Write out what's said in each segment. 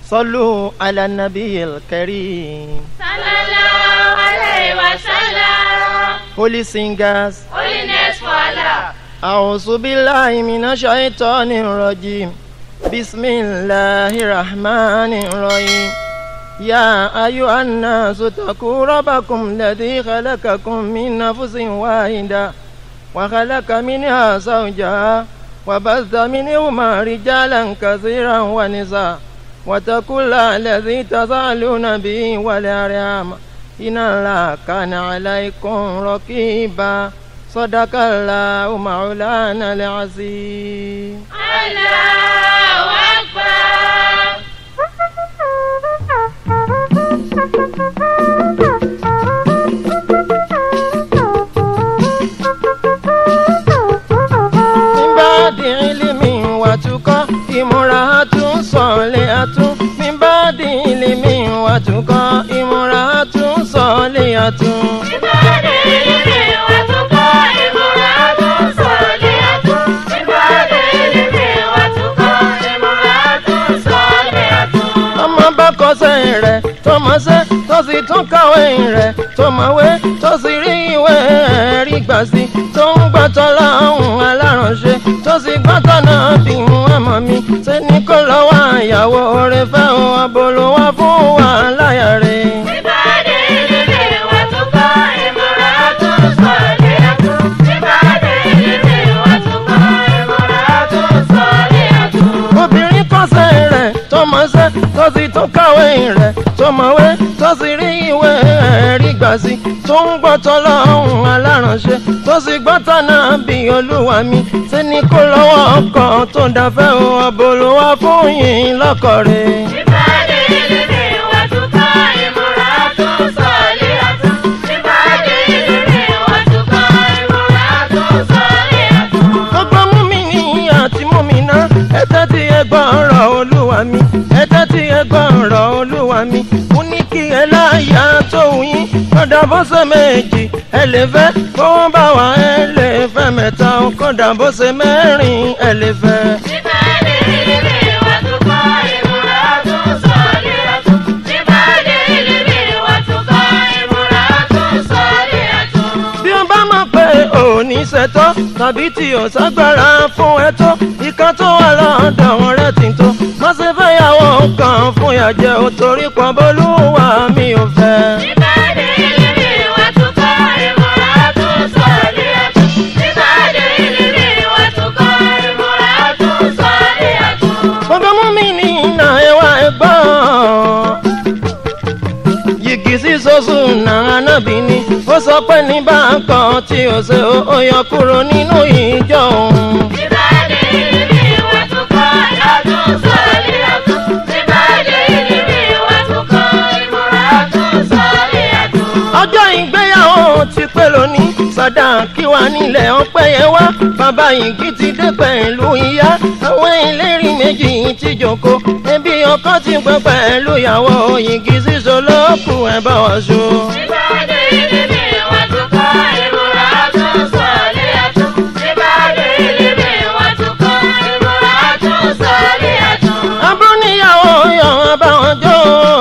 صلوا على النبي الكريم Sallallahu alayhi wa sallam. Holy singers Holiness for Allah. أعوذ بالله من الشيطان الرجيم بسم الله الرحمن الرحيم يا أيها الناس اتقوا ربكم الذي خلقكم من نفس واحدة وخلق منها زوجها وبث منهما رجالا كثيرا ونساء واتقوا الله الذي تسألون به والأرحام إن الله كان عليكم رقيبا صدق الله مولانا العظيم Allahu Akbar. من بعد علم وتقى امرأة صالحة من بعد علم وتقى امرأة صالحة Ìbàdí ilimi wa tukọ̀ ìmúra tó sọ̀lẹ̀ àtún. Ìbàdí ilimi wa tukọ̀ ìmúra tó sọ̀lẹ̀ àtún. ọmọ bá kọsẹ̀ rẹ̀ tó mọṣẹ́ tó sì tún kàwé rẹ̀ tó mọ̀wé tó sì rí ìwé ẹ̀rí gbà sí tó ń gbàtọ́ láhùn aláránṣẹ́ tó sì gbàtọ́ náà bí wọ́n mọ̀ mí ṣe ní kó lọ́wọ́ àyàwó rẹ̀ fẹ́ o abolówá fún wa láyà rẹ̀. Ìbàdí ilimi wa tukọ̀ ìmúra tó sọ̀lẹ̀ àtún. Ìbàdí ilimi wa tukọ̀ ìmúra tó sọ̀lẹ̀ àtún. obìnrin kọ́sẹ̀ rẹ̀ tó mọṣẹ́ tó sì tún kàwé rẹ̀ tó mọ̀wé tó sì rí ìwé ẹ̀rí gbà sí tó ń gbọ́tọ̀ lọ́hùn aláránṣẹ́ tó sì gbọ́tọ̀ náà bí olúwa mi ṣe ní kó lọ́wọ́ ọkọ̀ tó dáfẹ́ o ọ̀bọ̀lùwà fún yín lọ́kọ̀ rẹ̀. Ìbàdí ilimi wa tukọ̀ ìmúra tó sọ̀lẹ̀ àtún. Ìbàdí ilimi wa tukọ̀ ìmúra tó sọ̀lẹ̀ àtún. gbogbo múmìnì àti múmìnà ẹ̀tẹ́ tí ẹ gbọ́ ọ̀rọ̀ olúwa mi ẹ̀tẹ́ tí ẹ gbọ́ ọ̀rọ̀ olúwa mi mo ní kí ẹ láyà tó yín kódà bó ṣe méjì ẹ lè fẹ́ kó wọ́n bá wà ẹ lè fẹ́ mẹ́ta o kódà bó ṣe mẹ́rin ẹ lè fẹ́. Ìbàdí ilimi wa tukọ̀ ìmúra tó sọ̀lẹ̀ àtún. Ìbàdí ilimi wa tukọ̀ ìmúra tó sọ̀lẹ̀ àtún. bí o bá mọ̀ pé òní ṣètò tàbí tí o ṣàgbára fún ẹ tó ìka tó wà lọ́dọ̀ wọn rẹ̀ ti tó má ṣe fẹ́ yàwó kan fún yàjẹ́ o torí pọ̀ bólúwa mi ò fẹ́. Ìbàdí ilimi wa tukọ̀ ìmúra tó sọ̀lẹ̀ àtún. Ìbàdí ilimi wa tukọ̀ ìmúra tó sọ̀lẹ̀ àtún. gbogbo mú mi ní iná ẹwà ẹgbọ́n yìgì sí sọ́sù náà nábì ni ó sọ pé ní bákan tí ó ṣe ó yọ kúrò nínú ìjọ òun. Ìbàdí ilimi wa tukọ̀ ìmúra tó sọ̀lẹ̀ àtún. Ìbàdí ilimi wa tukọ̀ ìmúra tó sọ̀lẹ̀ àtún. ọjọ́ ìgbéyàwó ti pé lónìí sọ̀dá kí wà nílẹ̀ ọpẹ́ yẹn wá bàbá yìí ti dé pẹ̀lú ìyá àwọn ìlérí méjì ti jókòó ẹbí ọkọ ti pẹ́ pẹ̀lú ìyàwó yìí sísọ lókù ẹ̀ bá wà so. Ìbàdí ilimi wa tukọ̀ ìmúra tó sọ̀lẹ̀ àtún. Ìbàdí ilimi wa tukọ̀ ìmúra tó sọ̀lẹ̀ àtún. abúlé níyàwó yan abáwọn jó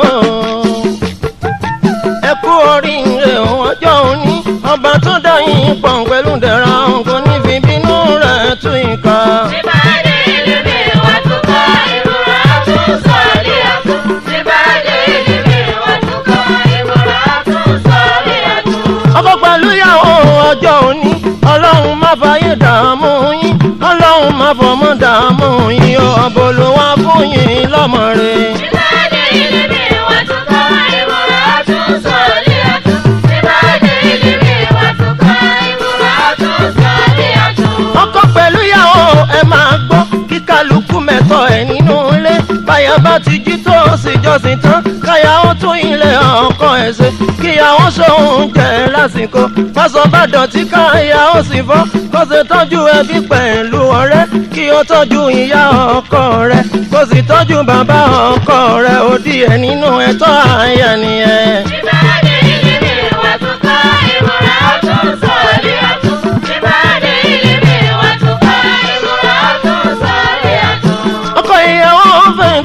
ẹ kú oríire ọjọ́ òní ọba tó dá yín pọ̀ pẹ̀lú dẹ̀ra kò ní fi bínú rẹ̀ tú ìka. Ìbàdí ilimi wa tukọ̀ ìmúra tó sọ̀lẹ̀ àtún. Ìbàdí ilimi wa tukọ̀ ìmúra tó sọ̀lẹ̀ àtún. ọkọ pẹ̀lú ìyàwó ọjọ́ òní ọlọ́run má fàyè dààmú yín ọlọ́run má fọmọ dààmú yín ọ̀bọ̀ ló wá fún yín lọ́mọ rẹ̀. Ìbàdí ilimi wa tukọ̀ ìmúra tó sọ̀lẹ̀ àtún. Ìbàdí ilimi wa tukọ̀ ìmúra tó sọ̀lẹ̀ àtún. ọkọ pẹ̀lú ìyàwó ẹ máa gbọ́ kí kálukú mẹ́tọ́ ẹ̀ nínú ilé báyà bá ti jí tó sì jọ́sìn tán káyà ó tún ilé ọkọ ẹ̀ ṣe kíyàwó ṣòun jẹ lásìkò fásọ bá dọ̀tí káyà ó sì fọ́ kó ṣe tọ́jú ẹbí pẹ̀lú ọ̀rẹ́ kí ó tọ́jú ìyá ọkọ rẹ̀ kó sì tọ́jú bàbá ọkọ rẹ̀ ó di ẹ̀ nínú ẹ̀tọ́ àyà nìyẹn. Ìbàdí ilimi wa tukọ̀ ìmúra tó sọ̀lẹ̀ àtún. Ìbàdí ilimi wa tukọ̀ ìmúra tó sọ̀lẹ̀ àtún. ọkọ ìyàwó fẹ̀yìntì ilẹ̀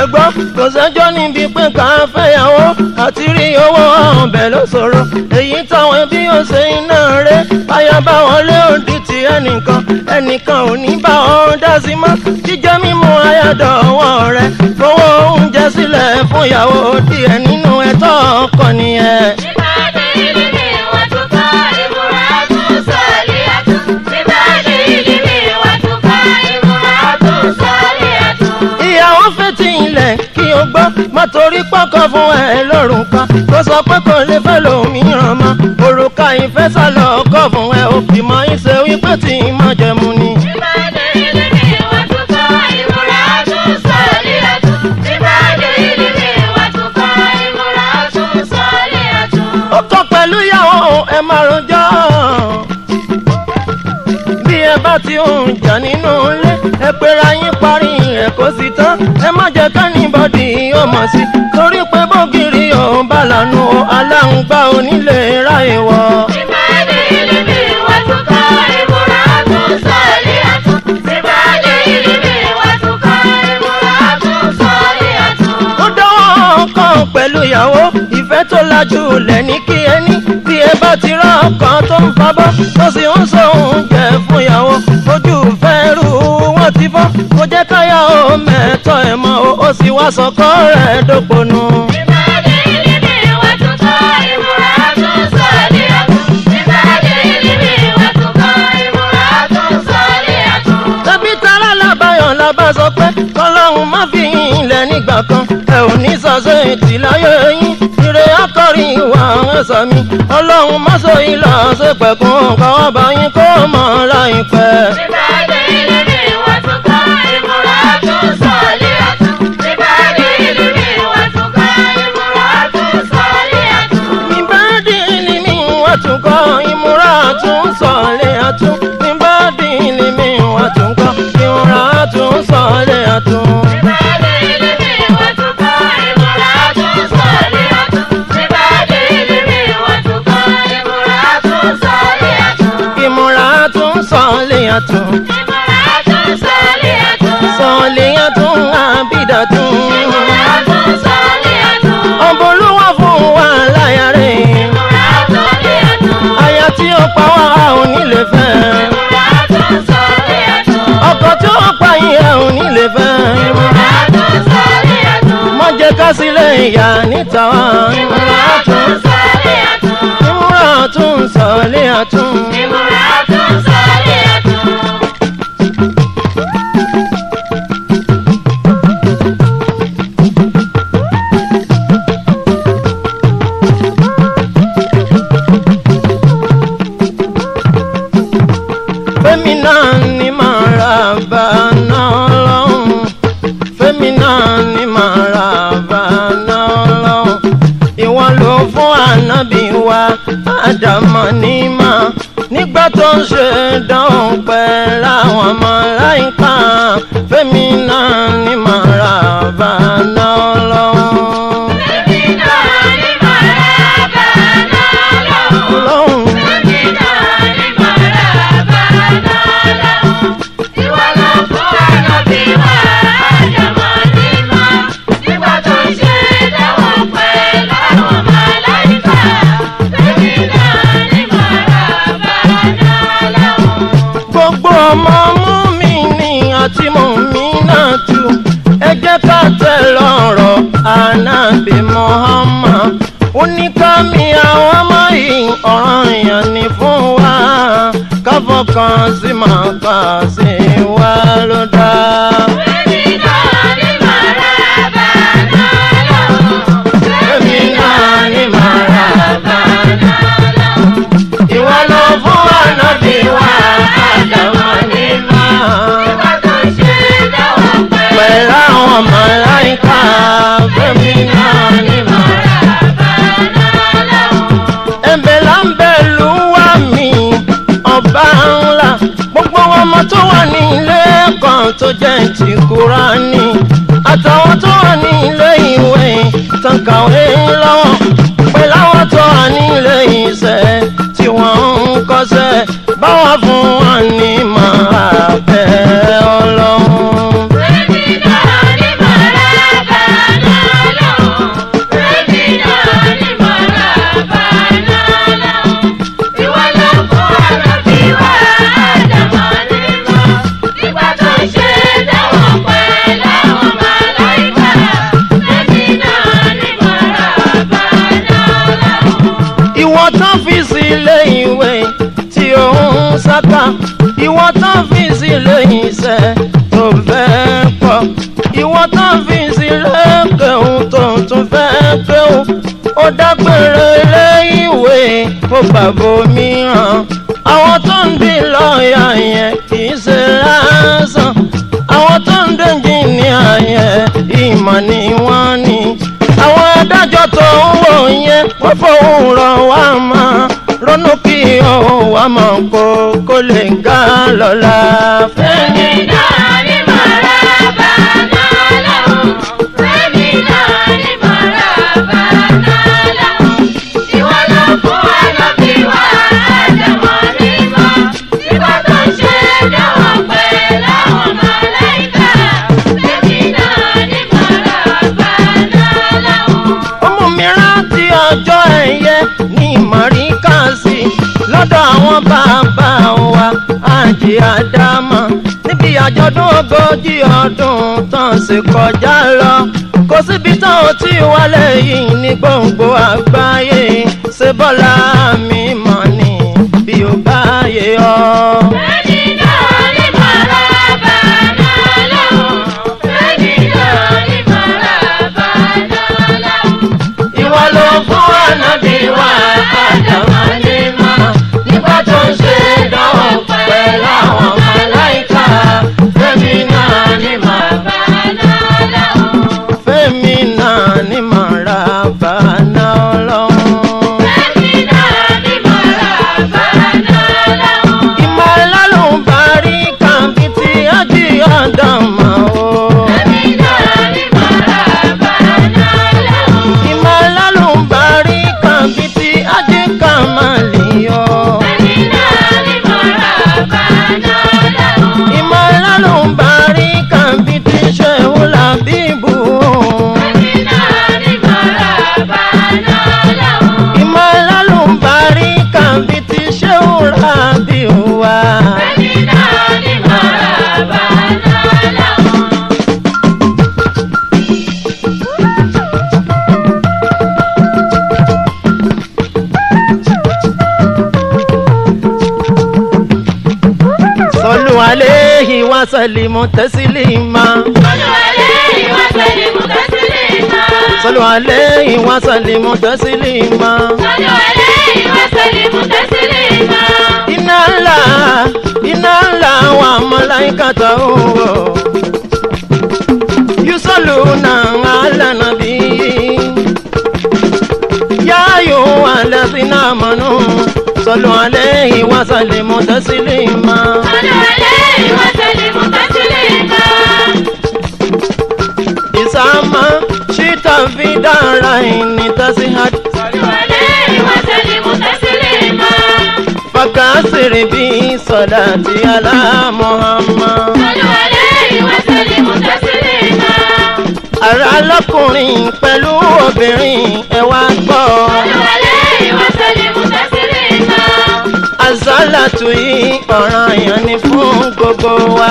gbọ́ kò sẹ́jọ́ níbi pé ká fẹ́yàwó àti rí owó ọ̀bẹ ló ṣòro èyí táwọn ẹbí ò ṣe iná rẹ̀ báyà bá wọlé òdì tí ẹnìkan ẹnìkan ò ní bá ọ dá sí mọ́ jíjẹ mímu ayádọ̀ ọwọ́ rẹ̀ fowó oúnjẹ sílẹ̀ fún ìyàwó díẹ̀ nínú ẹ̀tọ́ ọkọ nìyẹn. Ìbàdí ìlímì wà tún kọ́ ìmúra tún sọ̀lì àtún. Ìbàdí ìlímì wà tún kọ́ ìmúra tún sọ̀lì àtún. ìyàwó fetí ilẹ̀ kí o gbọ́ má torí pọ́kàn fún ẹ lọ́rùn kan tó sọ pé kò lè fẹ́ lòmíràn mọ́ òrùka ìfẹ́ sálọ ọkọ̀ fún ẹ ó fi mọ ìṣe wípé tí má jẹmu ni. Ìbàdí ìlímì wà tún kọ́ ìmúra tún sọ̀lì àtún. Ìbàdí ìlímì wà tún kọ́ ìmúra tún sọ̀lì àtún. ó kọ́ pẹ̀lú ìyàwó ẹ má rojọ́ bí ẹ bá ti ń jà nínú ilé ẹ pera yín parí ẹ kó sì tán ẹ má jẹ́ kánìbọ̀dì ó mọ̀ sí torí pé bógiri ò bá lànà aláǹgbá onílé ráyè wọ̀. Ìbàdí ìlímì wà tún kọ́ ìmúra tún sọ̀lì àtún. Ìbàdí ìlímì wà tún kọ́ ìmúra tún sọ̀lì àtún. ó dánwọ́ kan pẹ̀lú ìyàwó ìfẹ́ tó lajú lẹ̀ ní kí ẹ ní bí ẹ bá ti rán ọkàn tó ń fabọ́ tó sì ń sọ oúnjẹ fún ìyàwó ojú fẹ́rù wọn ti fọ́ kó jẹ́ káyà ó mẹ́tọ́ ẹ̀ mọ́ o, ó sì wá sọkọ́ rẹ̀ dóponu. Ìbàdí ìlímì wà tún kọ́ ìmúra tún sọ̀lì àtún. Ìbàdí ìlímì wà tún kọ́ ìmúra tún sọ̀lì àtún. tẹbí tará lábàyàn lábà sọ pé kọlọ́hún má fi yín ilẹ̀ nígbà kan ẹ ò ní sọ́sẹ́ ètì láyé yín ire akọrin ìwà ẹ̀sọ́ mi ọlọ́run má sọ ìlà ṣe pẹ̀kún káwá bá yín kó mọ̀ láìpẹ́. Ìbàdí ìlímì wà tún kọ́ ìmúra tún sọ̀lì àtún. Ìbàdí ìlímì wà tún kọ́ ìmúra tún sọ̀lì àtún. ìbádìí ni mi wá tún kọ́ ìmúra tún sọ̀lẹ̀ àtún ìbádìí ni mi wá tún kọ́ ìmúra tún sọ̀lẹ̀ àtún. Ìbàdí ìlímì wà tún kọ́ ìmúra tún sọ̀lì àtún. Ìbàdí ìlímì wà tún kọ́ ìmúra tún sọ̀lì àtún. ìmúra tún sọ̀lẹ̀ àtún Ìmúra tún sọ̀lì àtún. sọ̀lẹ̀ àtún àbídà tún. Ìmúra tún sọ̀lì àtún. ọ̀bọ̀lúwà fún wa láyà rẹ̀ Ìmúra sọ̀lì àtún. aya tí ó pa wá a ò ní lè fẹ́ Ìmúra tún sọ̀lì àtún. ọkọ tí ó pa yín a ò ní lè fẹ́ Ìmúra tún sọ̀lì àtún. má jẹ́ ká sílẹ̀ ìyá níta wá Ìmúra tún sọ̀lì àtún. ìmúra tún sọ̀lẹ̀ àtún. Ìmúra tún sọ̀lì àtún. fẹ́mi náà ni màá ra bàánà ọlọ́run fẹ́mi náà ni màá ra bàánà ọlọ́run ìwọ ló fún ànábì wa àdàmọ̀ ní mà nígbà tó ń ṣe dánwò pẹ̀lú àwọn ọmọ láìka fẹ́mi náà ni màá ra bàánà ọlọ́run. Èmi náà ni màrà bàánà lọ́wọ́. ọlọ́run Èmi náà ni màrà bàánà lọ́wọ́. Ìwọ ló fún ànábì wa àjàmọ́ ní mọ́. Nígbà tó ń ṣe ìdánwò pẹ̀lú àwọn màláìkà. Èmi náà ni màrà bàánà lọ́wọ́. gbogbo ọmọ mú mi ní àti mú mi náà tù ẹ jẹ́ ká tẹ̀ lọ́rọ̀ ànábì Muhammad oníkàmí àwọn ọmọ yìí ọ̀ràn èèyàn ní fún wa káfọkàn sí máa kà sí wa ló dá. Èmi náà ni màrà bàánà lọ́wọ́. èmi náà ni màá ra bàánà lọ́wọ́. ìwọ ló fún ànábì wa àdàmọ́ ní máa. Nígbà tó ń ṣe ìdánwò pẹ̀lú pẹ̀lú àwọn màláìka fẹ́mi náà ni màá. ẹ̀bẹ̀ là ń bẹ̀ lù wá mi ọba ńlá gbogbo ọmọ tó wà ní ilé ẹ̀kọ́ tó jẹ́ ti Kúránì àtàwọn tó wà ní ilé ìwé tán kàwé lọ́wọ́ pẹ̀lú àwọn tó wà ní ilé iṣẹ́ tí wọ́n ń kọ́ṣẹ́ báwa fún wọn ní màá bẹ̀ ọlọ́run. bákà ìwọ tán fi sílé iṣẹ́ tó fẹ́ pọ̀ ìwọ tán fi sílé kéhùn tó tún fẹ́ kéhùn ó dágbére lẹ́yìn ìwé ó bàbá mìíràn àwọn tó ń di lọ́ọ̀yà yẹn kì í ṣe lásán àwọn tó ń dẹ́jì ní àyẹ̀ ìmọ̀ ni wọ́n ní àwọn adájọ́ tó ń wò yẹn wọ́n fòun rọ̀ wá máa ronú kí òun wá mọ̀ kó kó lè ga lọ́la. Fẹ́mi náà ní màrá bá náà lọ́hùn. Fẹ́mi náà ní màrá bá náà lọ́hùn. Ìwọ ló fún wa lọ́bí wa àjẹmọ́ mímọ́. Nígbà tó ń ṣe dáwọ́ pẹ́ láwọn màláìkà. Fẹ́mi náà ní màrá bá náà lọ́hùn. ọmọ mi rántí ọjọ́ ẹ̀yẹ ní mọ̀ríkàsì lọ́dọ̀ àwọn bàbá wa àjì àdámọ̀ níbi àjọ̀dún ogójì ọdún tán ṣe kọjá lọ kò síbi tán ò tí wálé yìí ní gbòǹgbò àgbáyé ṣe bọ́lá mi mọ̀ ni bí ó bá yé ọ. Fẹ́mi náà ní màrá bá náà lọ́hùn. Fẹ́mi náà ní màrá bá náà lọ́hùn. ìwọ ló fún ànábì wa àdàmọ́ ní mọ́ nígbà tó ń ṣe ìdánwò pẹ̀lú àwọn màláìka fẹ́mi náà ní màá bá fẹ́mi náà ní màá ra bàánà ọlọ́run. ìmọ̀ ìlàlùbárí kan bíi ti ájì àdàmọ́ o. ìmọ̀ ìlàlùbárí kan bíi ti ájì kàmáàlì o. ìmọ̀ ìlàlùbárí kan bíi ti ṣẹ́wó làbíbù o. ìmọ̀ ìlàlùbárí kan bíi ti ṣẹ́wó làbíbù wa. sọlù aléhi wa sàlìmù tẹ́sílìmà. sọlù aléhi wa sàlìmù tẹ́sílìmà. iná ńlá iná ńlá wa mọ̀láìkà tó ń wò. yusọlù náà alànà bí. yáyò alẹ́sìn náà mọ̀nù. sọlù aléhi wa sàlìmù tẹ́sílìmà. ìsàmà ṣìtà fi dára ìní tẹ́síhàd. fakasiri bí sọlá ti alá muhammad. ara lọkùnrin pẹ̀lú obìnrin ẹ wá gbọ́. azálàtú yìí ọ̀ràn yẹn ni fún gbogbo wa.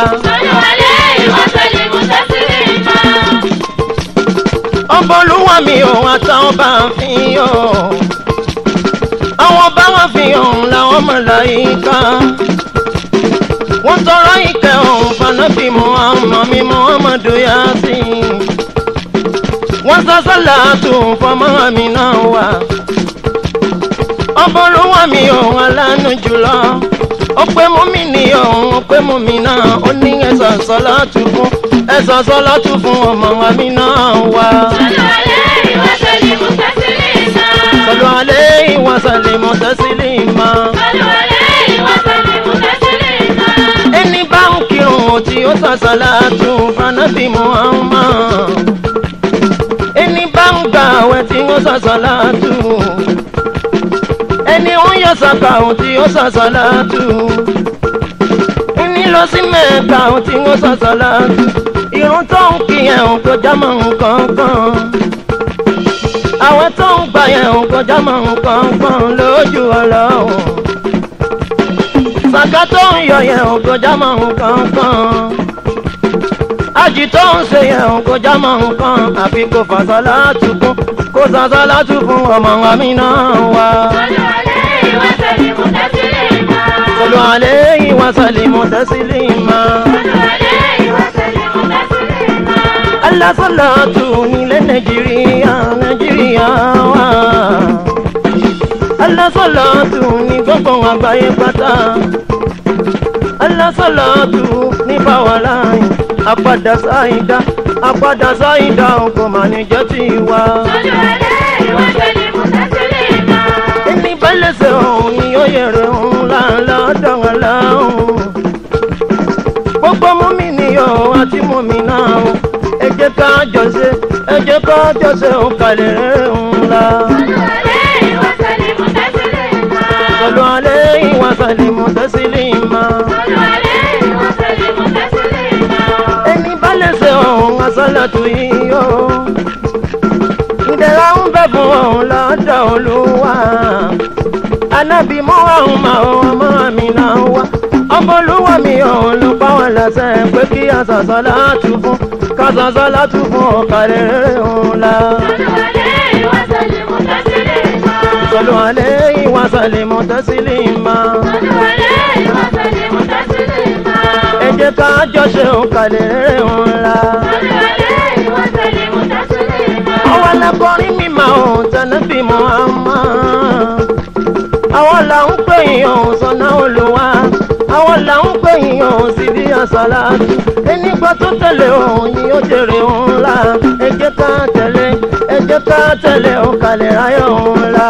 ọbọlúwa mi ò àtàwọn bá ń fi hàn. àwọn bá wọn fi hàn làwọn mọ̀láyíká. wọ́n tọrọ ìkẹ́ ọ̀hún fanabi muhammad mi muhammadu yasin. wọ́n sọ sọ́làtù fọmọ mi náà wà. ọbọlúwa mi ò alánú jùlọ. ó pé mú mi ní ọ̀hún ó pé mú mi náà ó ní ẹ̀sọ̀ sọ́làtù fún ẹ̀sọ̀ sọ́làtù fún ọmọ mi náà wà. Sọlọ alẹ́ ìwọ̀sàlẹ̀ mọ̀tẹ́sílìmọ̀. Ẹni bá ń kírun tí ó sàṣàlá tún fanabi Muhammad. Ẹni bá ń gbà àwẹ̀ tí ó sàṣàlá tún. Ẹni ó yọ sàkà tí ó sàṣàlá tún. Ẹni lọ sí mẹ́ẹ̀ka tí ó sàṣàlá tún. Irun tó ń kí ẹ̀hún kò já mọ́ nǹkan kan àwọn tó ń gbà yẹn ń kọjá mọ nǹkan kan lójú ọlọ́run sàkà tó ń yọ yẹn ń kọjá mọ nǹkan kan àjì tó ń ṣe yẹn ń kọjá mọ nǹkan àfi kò fàṣọ látùkún kò sàṣọ látùkún ọmọ wa mi náà wá. Sọlá alẹ́ ìwọ́sẹ̀ ni mo tẹ́sílẹ̀ máa. صلوا عليه وسلموا تسليما Allah salatu nílẹ̀ Nàìjíríà Nàìjíríà wá. Allah salatu ní gbogbo àgbáyé pátá. Allah salatu ní báwọlá yìí. Àpadà sáìdá àpadà sáìdá ọkọ màníjọ́ ti wá. Ẹni bẹ́lẹ̀sẹ̀ ọ̀hún ni ó yẹ̀rẹ̀ ọ̀hún láńlá dọ̀rọ̀ láhùn. Gbogbo mú mi níyọ̀ àti mú mi náà o ẹ jẹ́ ká jọ ṣe ẹ jẹ́ ká jọ ṣe òǹkàlẹ̀ ńlá. Sọlọ alẹ́ ìwà sàlìmù tẹ́sílìmà. Ẹni bá lè ṣe ọ̀hún asálàtú yìí o. Ìdẹ̀ra ń bẹ fún ọ̀hún lọ́dọ̀ Olúwa. Anábì mú ọ̀hún máa ọmọ mi náà wá. Ọmọ olúwa mi ọ̀hún ló pa wọn lẹ́sẹ̀ pé kí àṣàṣà látú fún kásásá látú fún ọ̀kàlẹ̀ ńlá. Sọlọ alẹ́ ìwà sàlìmù tẹ́sílìmà. Ẹ jẹ́ ká jọ ṣe òǹkàlẹ̀ ńlá. Àwọn alákọ̀ọ́rin mi máa ń tẹ̀lé bí Muhammad. Àwọn là ń pè yín ọ̀hún sọ́nà olùwà. Àwọn là ń pè yín ọ̀hún sí bí àṣàlátù. Ẹnìgbà tó tẹ̀lé ọ̀hún yìí ó jèrè ńlá. Ẹ jẹ́ ká tẹ̀lé ẹ jẹ́ ká tẹ̀lé òǹkàlẹ̀ ayọ̀ ńlá.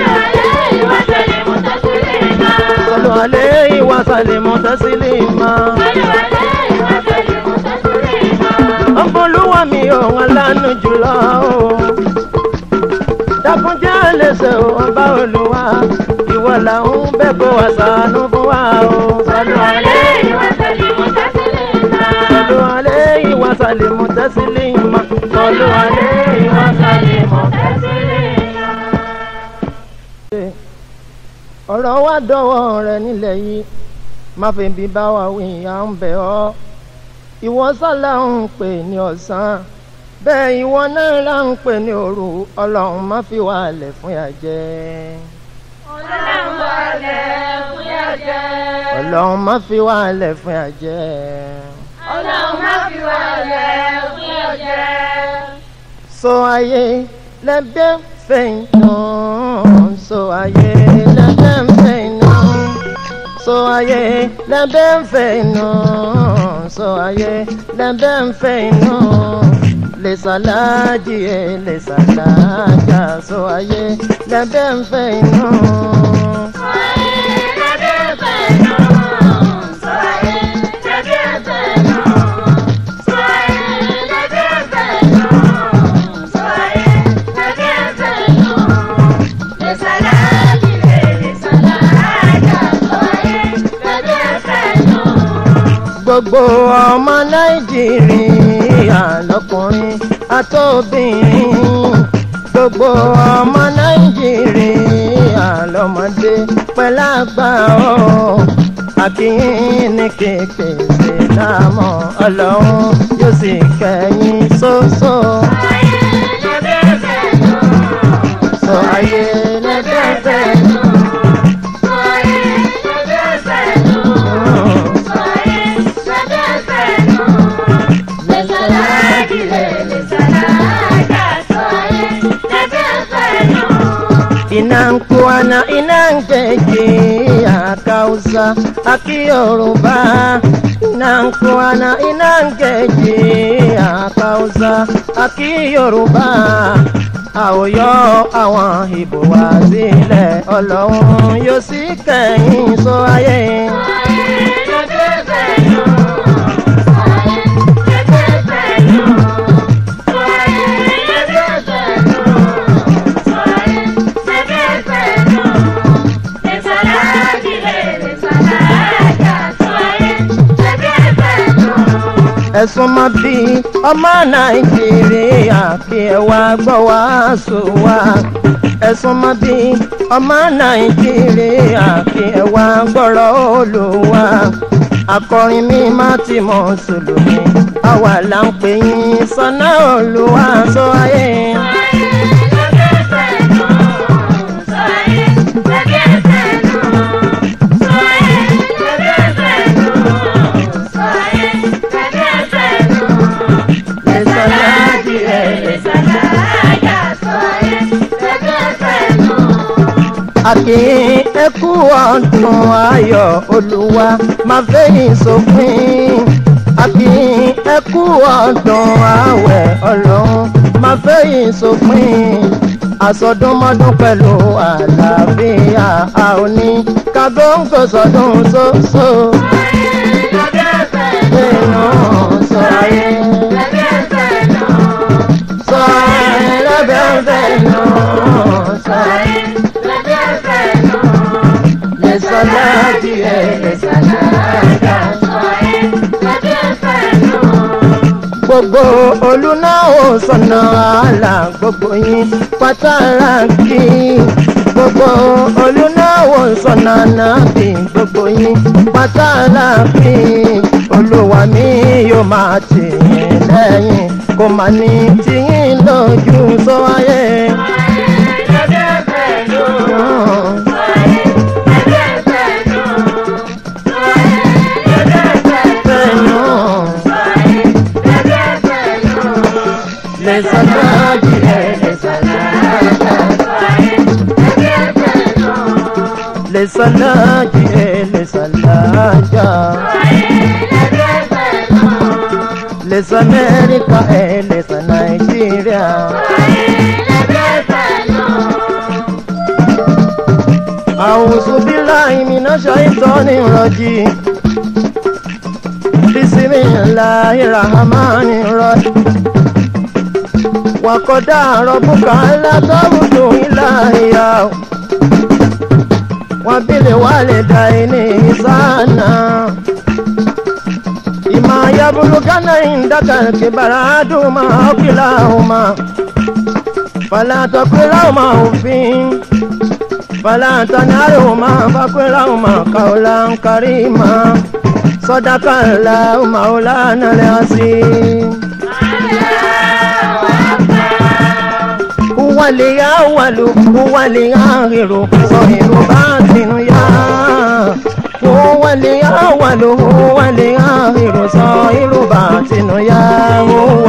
Sọlọ alẹ́ ìwà sàlìmù tẹ́sílìmà. Ọ̀pọ̀lúwà mi ọ̀hún alánú jùlọ o. Dákunjẹ́ lẹ́sẹ̀ ọba olúwa. Ìwọ là ń bẹ̀ kó wá ṣàánú fún wa o. Sọlọ alẹ́ Sọlọ alẹ́ ìwà sàlìmù tẹ́sílìmà. Sọlọ alẹ́ ìwà sàlìmù ọ̀rọ̀ wa dọ̀wọ́ rẹ nílẹ̀ yìí má fi bí bá wa wí à ń bẹ̀ ọ́ ìwọ sálà ń pè ní ọ̀sán bẹ́ẹ̀ ìwọ náà là ń pè ní òru ọlọ́run má fi wà lẹ̀ fún yà jẹ́ ọlọ́run má fi wà lẹ̀ fún yà jẹ́ so ayé lẹ́bẹ̀ fẹ̀yìntàn so ayé lẹ́bẹ̀ fẹ̀yìntàn so ayé lẹ́bẹ̀ fẹ̀yìntàn so ayé lẹ́bẹ̀ fẹ̀yìntàn lè sàlájì ẹ̀ lè sàlájà so ayé lẹ́bẹ̀ fẹ̀yìntàn. gbogbo ọmọ nàìjíríà lọkùnrin àtòbìnrin gbogbo ọmọ nàìjíríà lọmọdé pẹ̀lágbà ọ́ àkíyín ní kéèké ṣe láàmú ọlọ́run yóò sì kẹ́yìn sóso. sọ ayé lẹ́dẹ̀ẹ́dẹ́. inankuana inangeji akausa akiyoruba inankuana inangeji akausa akiyoruba àwòyọ àwọn ìbò wá sílẹ̀ ọlọ́run yóò sì kẹ́yìn sọ ayé. ẹ̀sùn mọ́ bí ọmọ nàìjíríà kí ẹ wá gbọ́ wá sùn wá. ẹ̀sùn mọ́ bí ọmọ nàìjíríà kí ẹ wá gbọ́rọ̀ olùwà. akọrin mi má ti mọ̀ sùlùmí àwa là ń pè yín sọ́nà olùwà sọ ayé. sàlájà sọ ẹ́ lẹ́gbẹ́ fẹ́nu. àkì ẹkú ọdún ayọ̀ olúwa máa fẹ́yìn sópin àkì ẹkú ọdún àwẹ̀ ọlọ́run máa fẹ́yìn sópin àsọdúnmọ́dún pẹ̀lú àlàáfíà a ò ní kábọ́ǹkò sọdún sóso Lẹ́gbẹ́ fẹ́nu. nínú sọ ayé Lẹ́gbẹ́ fẹ́nu. sọ ayé lẹ́bẹ̀ẹ́fẹ́ nù sọ ayé Lẹ́gbẹ́ fẹ́nu. lè sọ láti ẹ̀ lè sọ láàdá. Sọ ẹ́ lẹ́gbẹ́ fẹ́nu. gbogbo olùnáwó sọ̀nà àlà gbogbo yín pátára kí gbogbo olùnáwó sọ̀nà nàbì gbogbo yín pátára kí olúwa mi yóò máa tì yín lẹ́yìn kó má ní tìyín lójú sọ ayé. Lẹ́gbẹ́ fẹ́nu. Sọ ẹ́ lẹ́gbẹ́ fẹ́nu. Sọ ẹ́ lẹ́gbẹ́ fẹ́nu. Fẹ́nu Sọ ẹ́ lẹ́gbẹ́ fẹ́nu. lè sọ̀rọ̀ jìrẹ̀ lè sọ̀rọ̀ lè sọ̀rọ̀ jìrẹ̀ lè sọ̀rọ̀ jà. Les América e les Nigeria. أعوذ بالله من الشيطان الرجيم بسم الله الرحمن الرحيم وقضى ربك ألا تعبدوا إلا إياه وبالوالدين إحسانا إما يبلغن عندك الكبر أحدهما أو كلاهما فلا تقل لهما أف فلا تنهرهما فقل لهما قولا كريما صدق الله مولانا العظيم هو الأول هو الآخر ظاهر باطن يا هو الأول هو الآخر ظاهر باطن يا هو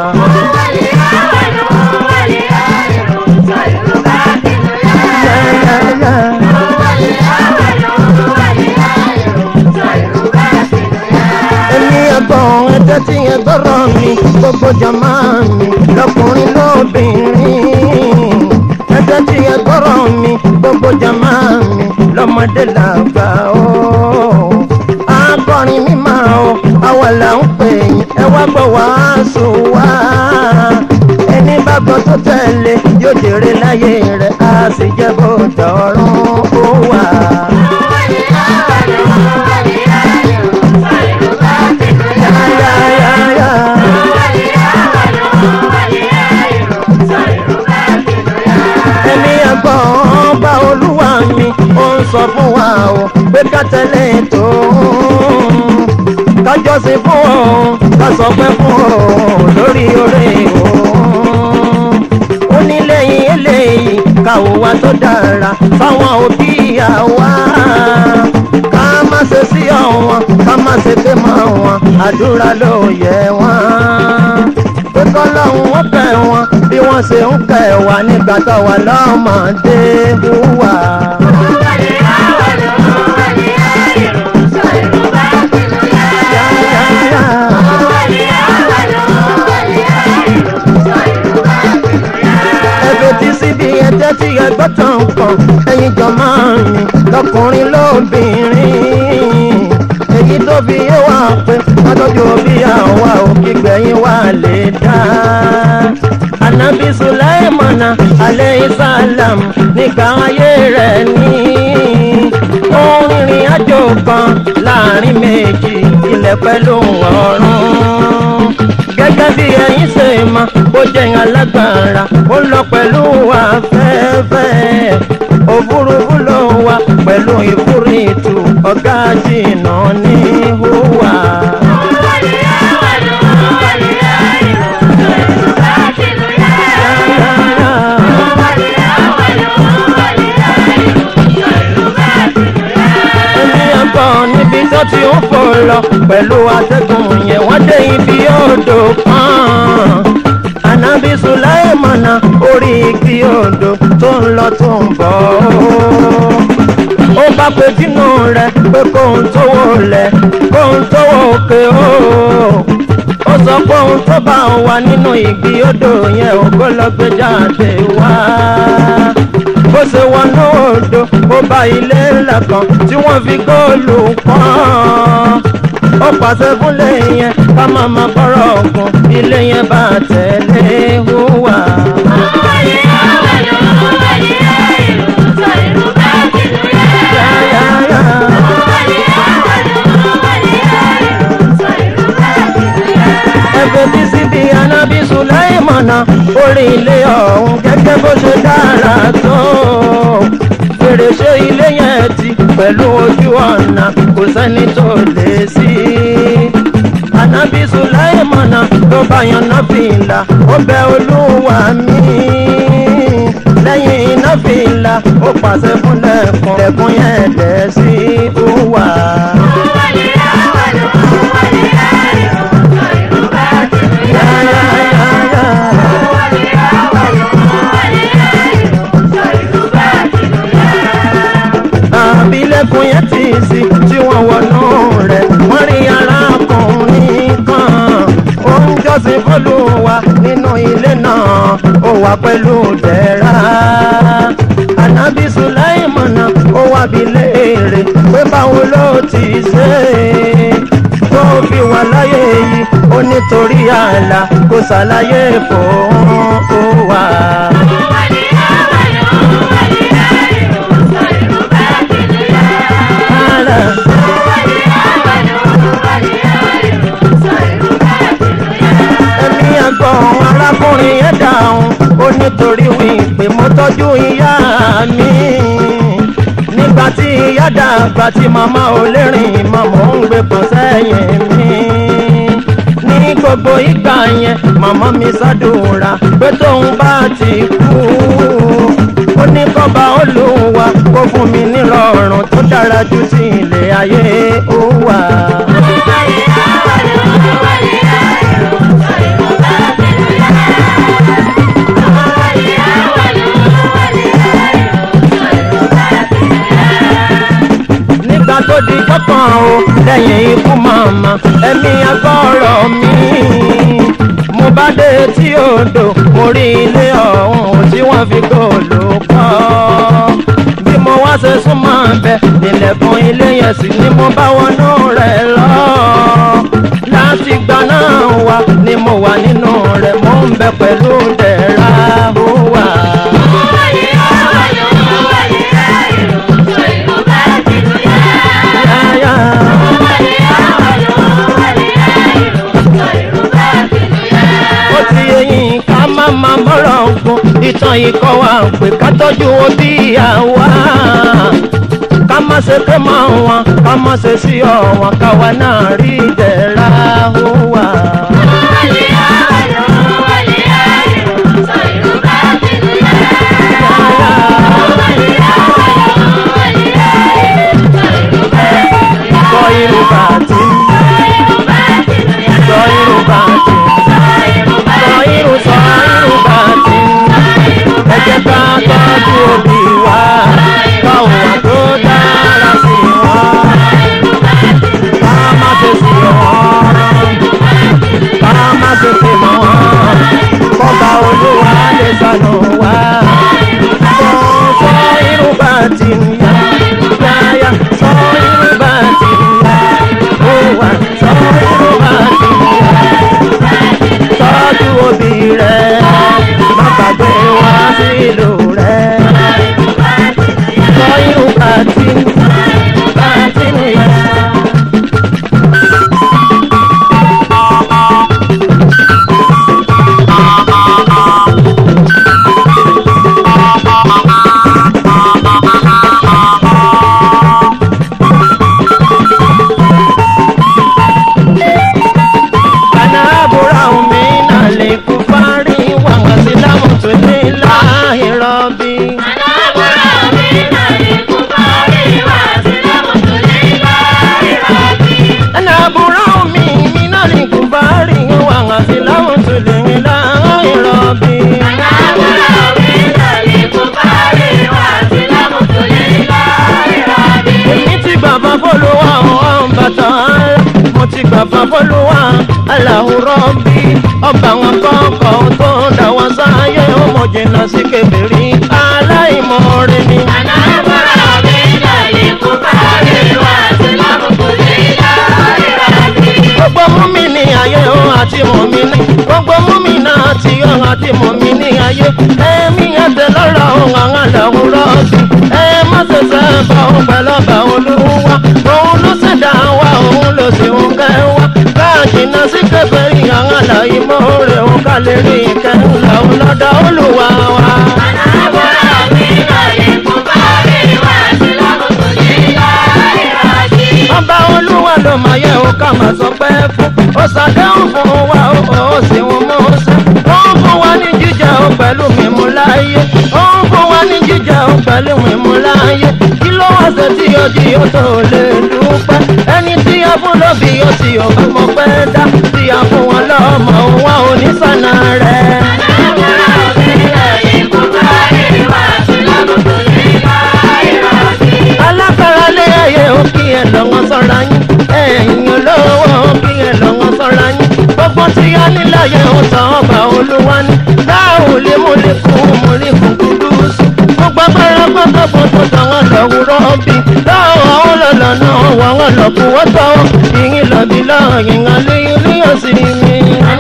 èmi ẹ̀gbọ́n ẹ̀jẹ̀ tí ẹ gbọ́rọ̀ mi gbogbo jàmá mi lọkùnrin lóbìnrin ẹ̀jẹ̀ tí ẹ gbọ́rọ̀ mi gbogbo jàmá mi lọ́mọdé làgbà ó. akọrin mímọ́ o àwa là ń pè yín ẹ wá gbọ́ wàásù wá. ẹni bá gbọ́ tó tẹ̀lé yóò jèrè láyé rẹ̀ á sì jẹ́ bó dọ̀rùn ó wà. Yá, yá, yá. ẹni ẹ̀gbọ́n bá olúwa mi ó ń sọ fún wa o pé ká tẹ̀lé tó kájọ́sìn fún òun ká sọ pé fún òun lórí oore òun ó ní lẹ́yìn eléyìí káwọ́ wa tó dára fáwọn òbí àwa ká má ṣe sí ọ̀wọ́n ká má ṣe pé mọ́ wọn àdúrà ló yẹ wọ́n pé kọ́lọ́hún wọ́n kẹ́ wọn bí wọ́n ṣe ń kẹ́ wa nígbà tó wà lọ́mọdé hùwà. ẹgbẹ́ tí síbi ẹjẹ́ tí ẹgbẹ́ tán kàn ẹ̀yin jọ máa ń rìn lọkùnrin lóbìnrin èyí tó fi yé wa pé látọ́jú bí àwa ò kígbẹ̀yìn wa lè dá. Ànábì Sùláìmọ̀nà alayhi salam nígbà ayé rẹ̀ ní. Ó rìnrìn àjò kan láàrin méjì ilẹ̀ pẹ̀lú ọ̀run gẹ́gẹ́ bí ẹ̀yin ṣe mọ̀ bó jẹ́ alágbára ó lọ pẹ̀lú afẹ́fẹ́ òfurufú ló wà pẹ̀lú ìfúrìtù ọ̀gá jìnnà ní hùwà. ẹni ẹ̀gbọ́n níbi tó ti ń fò lọ pẹ̀lú atẹ́gùn yẹn wọ́n dé ibi odò kan. ànábì sùláìmọ̀nà orí igi odò tó ń lọ tó ń bọ̀ ó bá pe dínú rẹ̀ pé kóhun tó wò lẹ̀ kóhun tó wò òkè ó ó sọ pé ohun tó bá wà nínú igi odò yẹn ò kó lọ gbé jáde wá bó ṣe wọnú odò ó bá ilé ńlá kan tí wọ́n fi góòlù pọ́n ó pàṣẹ fúnlé yẹn ká má má bọ́rọ̀ ọ̀gùn ilé yẹn bá tẹ̀lé hùwà. ẹgbẹ́ tí síbi anábì sùláìmọ̀nà orí ilé ọ̀hún gẹ́gẹ́ bó ṣe dára tó fèrèsé ilé yẹn ti pẹ̀lú ojú ọ̀nà kò sẹ́ni tó lè sí anábì sùláìmọ̀nà ló bá yanná fìlà ó bẹ olúwa mi lẹ́yìn iná fìlà ó pàṣẹ fún lẹ́kùn lẹ́kùn yẹn dẹ̀ sí wà. àbílẹ̀kùn yẹn ti sí tí wọ́n wọnú rẹ̀ wọ́n rí arákùnrin kan ó ń jọ́sìn fọ́lùwà nínú ilé náà ó wà pẹ̀lú dẹ̀ra ànábì sùláìmọ̀nà ó wà bí léèrè pé báwo ló ti ṣe tó fi wà láyé yìí ó nítorí ààlà kò ṣàlàyé fòun ó wà. ẹ̀mí àgbọ̀n arákùnrin yẹn dáhùn ó nítorí wípé mo tọ́jú ìyá mi nígbà tí ìyá dàgbà tí màmá ò lè rìn mọ́ mò ń gbé pọ̀ sẹ́yìn mi ní gbogbo ìgbà yẹn màmá mi ṣàdúrà pé tóun bá ti kú ó ní kọ́ba olúwa kó fún mi nírọ̀rùn tó dára ju ti ilé ayé ó wà. nígbà tó di jọ́kàn o lẹ́yìn ikú màmá ẹ̀mí agbọ́rọ̀ mi mo bá dé tí odò mo rí ilé ọ̀hún tí wọ́n fi góòlù kọ́ bí mo wá ṣe súnmọ́ bẹ nílẹ̀kùn ilé yẹn sì ni mo bá wọnú rẹ̀ lọ láti gbà náà wá ni mo wà nínú rẹ̀ mo ń bẹ pẹ̀lú dẹ̀ra ó wà. ó ti yẹyin ká má má mọ́rọ̀ ọ̀gbun ìtàn ikọ̀ wa pé ká tọ́jú òbí àwa ká má ṣe ké mọ́ wọn ká má ṣe sí ọ̀wọ́n káwa náà rí ìdẹ̀ra wà. sọ irun bàtí sọ irun bàtí sọ irun sọ irun bàtí ẹ jẹ́ ká tọ́jú òbí wa káwọn wà tó dára sí wọn ká má ṣe sí wọn. làwùrọ̀ bí ọba wọn kọ́kọ́ tó dá wọn sáyé ọmọ jìnnà sí kébèrè aláìmọ̀ọ́rẹ́ ni. gbogbo múmi ní ayé o àti mọ̀mí ní gbogbo múmi náà àti o àti mọ̀mí ní ayé ẹ̀mí ẹ̀tẹ̀ lọ́rọ̀ ohun àwọn àdàwòrán ọ̀sùn ẹ̀ má ṣẹ̀ṣẹ̀ bá òun pẹ̀lú ọba olúwa òun ló ṣẹ̀dá wa òun ló sì ń kẹ́ wa káàkiri sí kẹfẹ́rì àwọn àlàyé mọ́ọ̀rẹ́ òun ká lè rí ìkẹyìn làwọn lọ́dọ̀ olúwa wa. ọba olúwa ló máa yẹ ó ká máa sọ pé fún ó ṣàdéhùn fún wa ó ó sì ń mú ṣe ó ń fún wa ní jíjẹ ó pẹ̀lú mímú láàyè ó ń fún wa ní jíjẹ ó pẹ̀lú mímú láàyè kí ló wá ṣe tí ó jí ó tó lè dúpẹ́ ẹni tí a fún lóbi ó ti ò bá mọ pẹ́ dá tí a fún wọn lọ́mọ wa ò ní sànà rẹ̀. alákàrà lé ayé ó kí ẹ lọ́wọ́ sọ́ra yín ẹ̀yìn olówó ó kí ẹ lọ́wọ́ sọ́ra yín gbogbo tí a níláyé ó tàn ọba olúwa ní láàrú lé mo lè kún mo lè kún kúrú sí gbogbo agbára pátákó tó tàwọn lọ́wọ́rọ́ bí láwọn àwọn lọ́lọ́ náà wà wọ́n lọ́kùn wọ́n tọ́ ìyìn lọ́bí lọ́yìn alẹ́ ilé ọ̀sìn mi.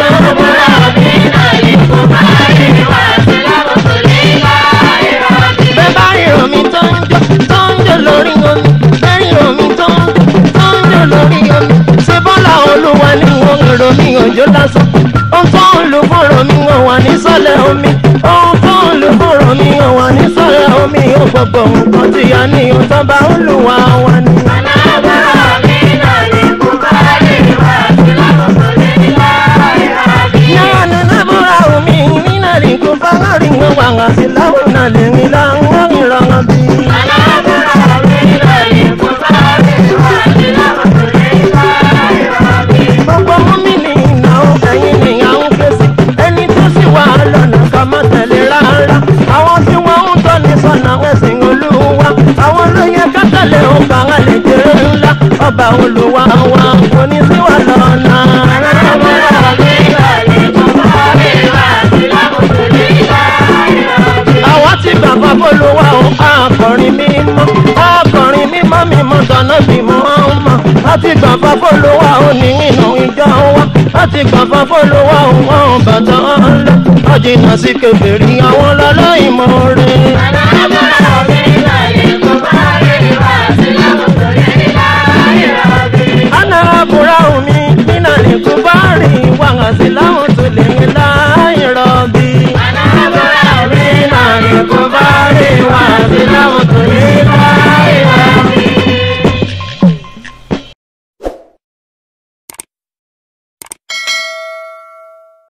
bẹ́ẹ̀ bá ìrọ̀ mi tó ń jó tó ń jó lórí omi bẹ́ẹ̀ ìrọ̀ mi tó ń jó tó ń jó lórí omi ṣé bọ́lá olúwa ni wọ́n ń ro mi òjò lásán ohun tó ń lò fọ́rọ̀ mi wọ́n wà ní sọ́lẹ̀ omi ohun tó ń lò fọ́rọ̀ mi wọ́n wà ní sọ́lẹ̀ omi ó gbogbo nǹkan tí a ní ohun tó bá olúwa wa ni. náà ní nábúra omi nínà rí kó bá rí wọn wà wá sí láwọn náà lè rí láwọn ìrọ̀rùn bí. gbogbo múmi ní ìnáwó ẹ̀yìn ni à ń ké sí ẹni tó sì wà lọ́nà ká má tẹ̀lé rárá àwọn tí wọ́n ń tọ́ ní sọ́nà ẹ̀sìn olúwa àwọn ló yẹ ká tẹ̀lé ọba àlejò ńlá ọba olúwa wa kò ní sí wà lọ́nà. àwa ti bàbá bolúwa o akọrin mímọ́ akọrin mímọ́ mímọ́ tọ́nà bímọ ọmọ láti bàbá bolúwa o ní inú ìjọ wa láti bàbá bolúwa o wọn bàtà ọlọ ọjìnà sí kẹfìrí àwọn lọlọ ìmọ̀ rẹ̀.